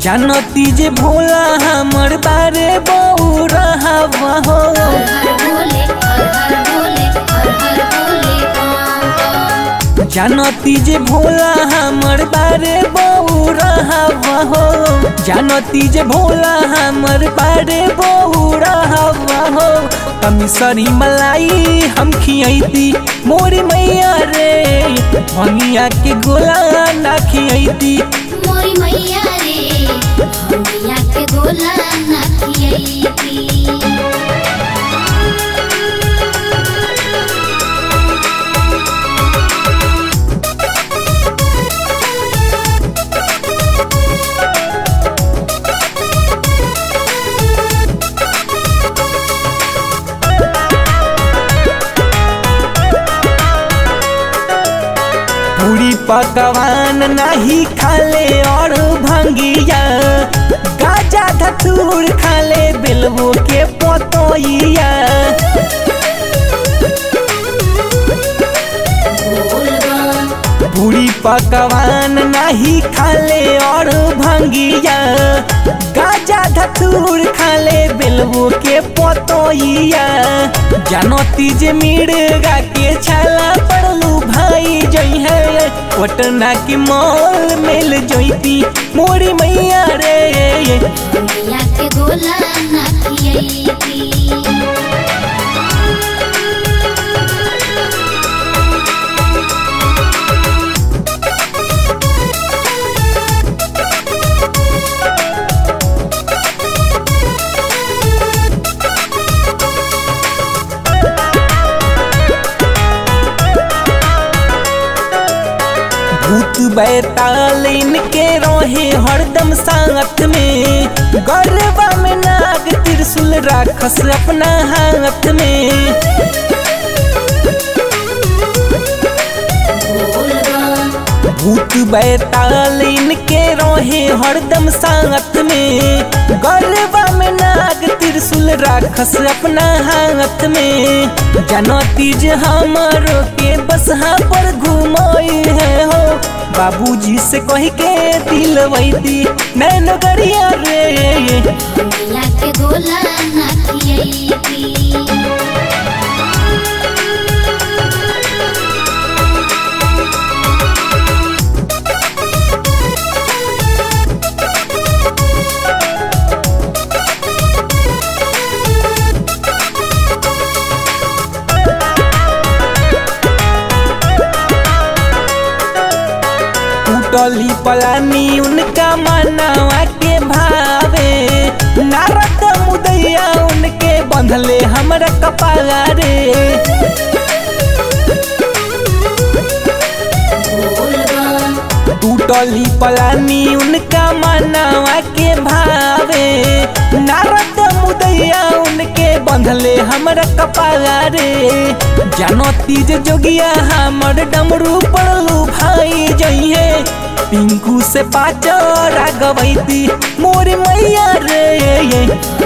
जानती जे भोला हमर बारे बहु रहवा हो हर हर भोले हर हर भोले हर हर भोले बम बम जानती जे भोला हमर बारे बहु रहवा हो जानती जे भोला हमर बारे बहु रहवा हो कमिसरी मलाई हम खियती मोरी मैया रे भंगिया के गोला ना खियती मोरी मैया रे हमिया के गोला ना खियैती पूरी पकवान नहीं खाले और भंगिया गाजा धतूर खाले बेलवो के पतोइया बोल बम पूरी पकवान नहीं खाले और भंगिया गाजा धतूर खाले बेलवो के पतोइया जानती जे मिर्गा के छाला पड़लू भाई जई है पटना के मॉल मिल जईती मोरी मैया रे हमिया के गोला ना खियैती भूत बैताल इनके रोहे हरदम साथ में गरबा में नाग त्रिशूल राखस अपना हाथ में बोल बम भूत बैताल इनके रोहे हरदम साथ में गरबा में नाग त्रिशूल राखस अपना हाथ में जानती जे हमारो के बसहा पर घुमाई है हो बाबूजी से कह के दिलवैती नैन गरिया रे हमिया के गोला ना खियैती टूटली पलानी उनका मनावा के भावे नारद मुदैया उनके बंधले हमरा कपाला रे बोल बम टूटली पलानी उनका मनावा के भावे नारद मुदैया उनके बंधले हमरा कपाला रे जानती जे जोगिया हमर डमरू पड़लू भाई जइहे पिंकू से पाचरा गवैती मोर मैया रे